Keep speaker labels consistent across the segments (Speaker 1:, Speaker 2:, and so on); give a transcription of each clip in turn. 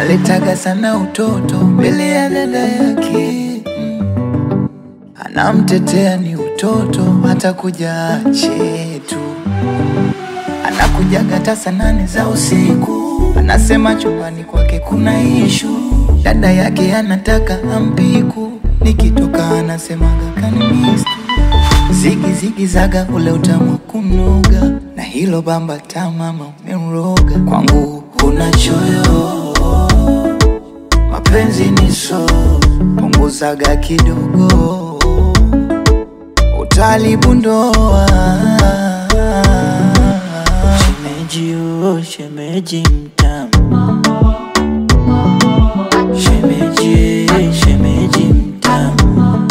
Speaker 1: analetaga sana utoto mbele ya dada yake mm. Anamtetea ni utoto, hata kuja ache tu. Anakujaga hata saa nane za usiku, anasema chumbani kwake kuna ishu. Dada yake anataka ampiku, nikitoka anasemaga kanimiss Zigi zigi zaga ule utamu wa kunoga na hilo bamba tamama umemroga kwangu huna choyo mapenzi ni so punguzaga kidogo utalibu ndoa
Speaker 2: Shemeji oh, shemeji mtamu Shemeji, shemeji mtamu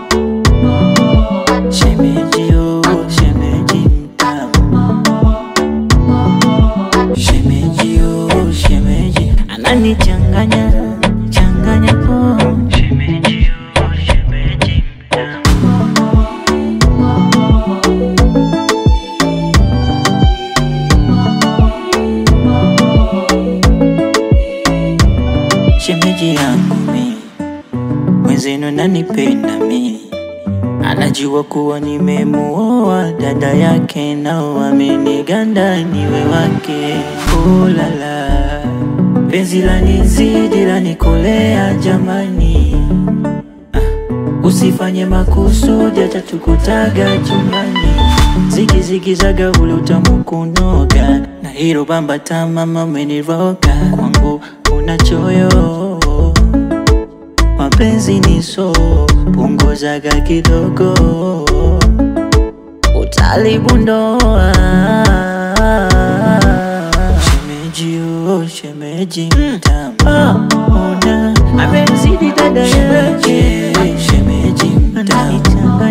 Speaker 2: Shemeji oh, shemeji mtamu Shemeji oh, shemeji Ananichanganya, changanya oh Shemeji oh, shemeji mtamu shemeji yangu mi mwenzenu nanipenda mi anajua kuwa nimemuoa dada yake nao ameniganda niwe wake ulala penzi lanizidi lanikolea jamani ah, usifanye makusudi hata tukutaga chumbani zigizigizaga ule utamu kunoga na hilo bamba tamama umeniroga kwangu una choyo mapenzi ni so punguzaga kidogo utalibu ndoa shemeji oh, shemeji mtamu ona amemzidi dada yake shemeji mtamu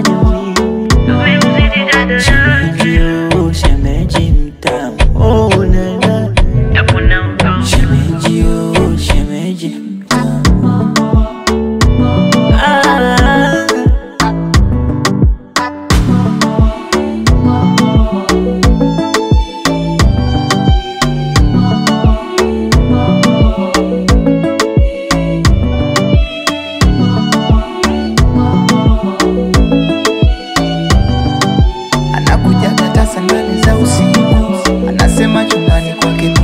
Speaker 2: shemeji oh, shemeji mtamu oh, nana shemeji oh, shemeji mtamu ah.
Speaker 1: anakujaga hata saa nane za usiku, anasema chumbani kwake